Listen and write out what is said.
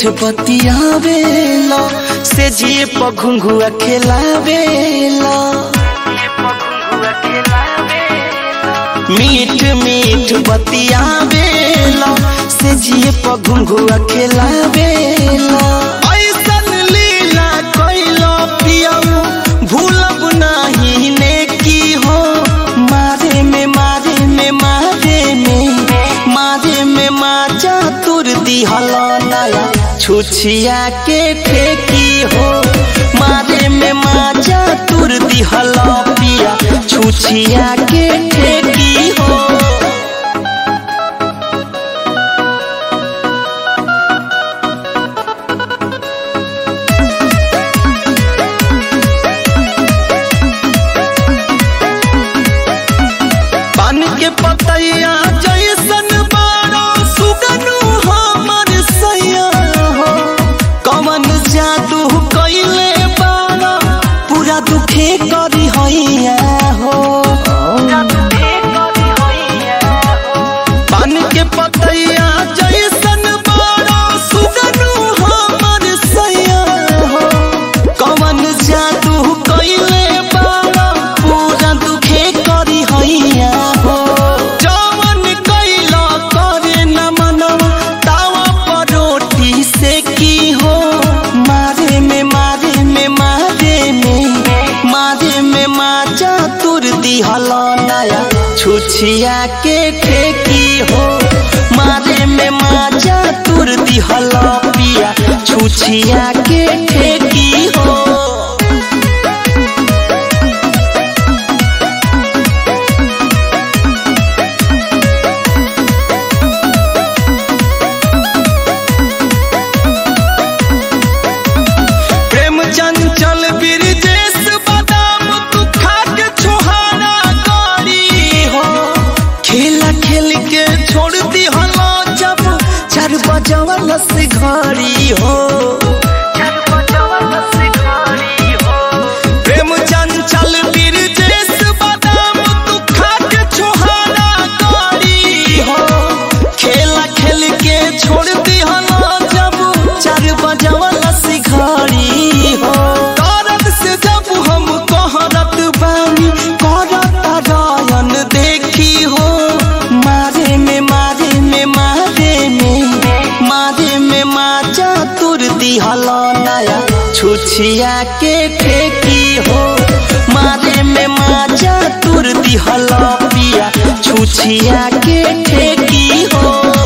बतियावेला से जिए पर घुंघुआ खेलावेला मीठ मीठ बतियावेला से जिए पर घुंघुआ खेलावेला ऐसन लीला कैलो पियऊ भूलब नाही ने की हो मारे में मारे में मारे में मारे में माचा तुर दिहल नया छुछिया के ठेकी हो मारे में माचा तुर दिहल पिया छुछिया के ठेकी हो पान के पतैया जैसन बारो सुगनु हमर सैया हो कवन जादू कैले बारो पूरा दुखे करी हैया हो पान के पतैया जैसन बारो सुगनु हमर सैया हो कवन जादू कैले बारो पूरा दुखे करी हैया हो जवन कैला करे न मनवा तावा पर रोटी से की हो मारे में मारे में मारे में मारे में माचा तुर दिहल नया छुछिया के ठेकी हो मारे में माचा तुर दिहल पिया छुछिया के ठेकी हो प्रेम चंचल बिरजेश बादाम तू खा के छोहारा गाड़ी हो खेल खेल के छोड़ दी हलो जब चार बजवल से घड़ी हो प्रेम चंचल बिरजेश बादाम तू खा के छोहारा गाड़ी हो खेला खेल के छोड़ दी हलो जब चार बजवल से घड़ी हो करत से जब हम कहरत बानी करत रायन देखी हो मारे में मारे में मारे में मारे में माचा तुर दिहल नया छुछिया के ठेकी हो मारे में माचा तुर दिहल पिया छुछिया के ठेकी हो